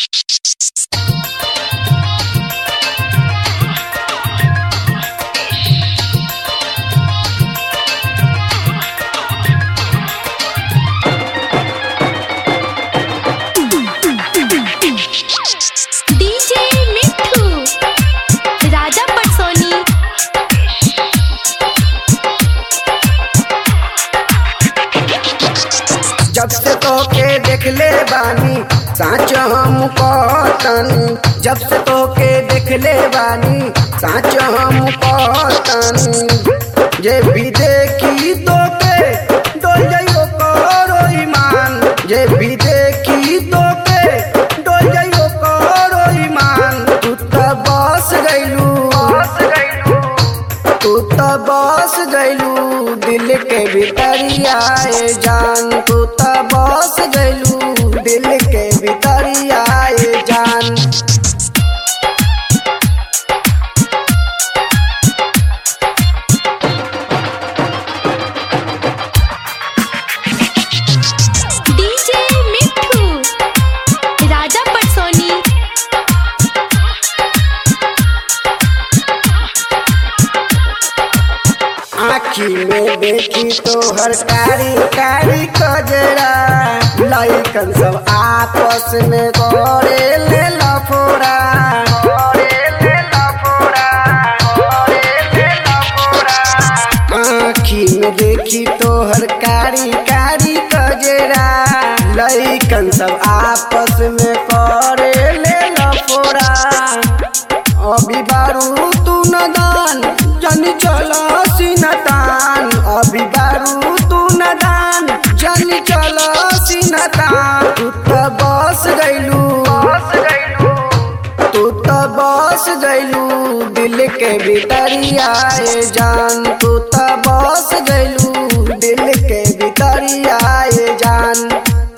DJ मिठू राजा पटसोनी जब से तोके देखले बानी साँच हम कहतन जब से तोके देखले बानी साँच हम कहतन जे भी देखी तोके डोल जाइयो करो ईमान जे भी देखी तोके डोल जाइयो करो ईमान तू तो बस गइलू बस गइलू तू तो बस गइलू दिल के भीतरिया ए जान तू तो बस गइलू दिल के भीतरिया ए जान डीजे मिठू राजा पटसोनी आखी में देखी तो हर कारी कारी कजरा लइकन सब आपस में करे ले लफोरा करे ले लफोरा करे ले लफोरा आखी में देखी तो हर कारी कारी कजरा लइकन सब आपस में करे ले लफोरा अभी बारू तू नदान जन चला सिनतान अभी बारू तू नदान जन चला सिनतान तू तो बस गइलू बस गइलू तू तो बस गइलू दिल के भीतरिया ए जान तू तो बस गइलू दिल के भीतरिया ए जान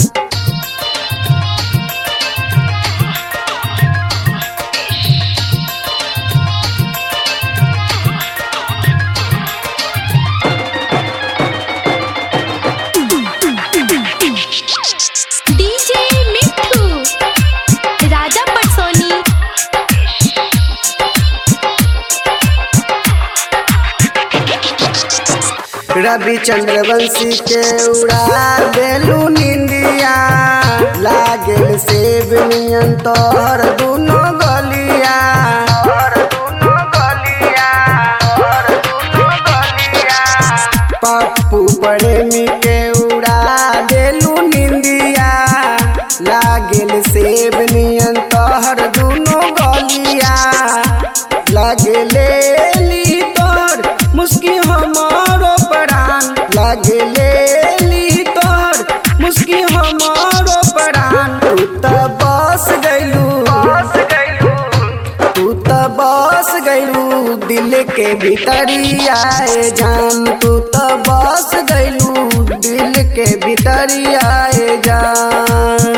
डीजे मिठू राजा पटसोनी रवि चंद्रवंशी के उड़ा देलू निंदिया लागेल सेब नियन तोहर दुनो गलिया तोहर दुनो गलिया तोहर दुनो गलिया पप्पू प्रेमी के उड़ा देलू निंदिया लागेल सेब नियन तोहर दुनो गलिया लागेले ली तोर मुस्की हमारो प्राण लागेले ली तोर मुस्की हमारो प्राण तू तो बस गइलू बस गइलू तू तो बस गइलू दिल के भीतरिया ए जान तू तो बस गइलू दिल के भीतरिया ए जान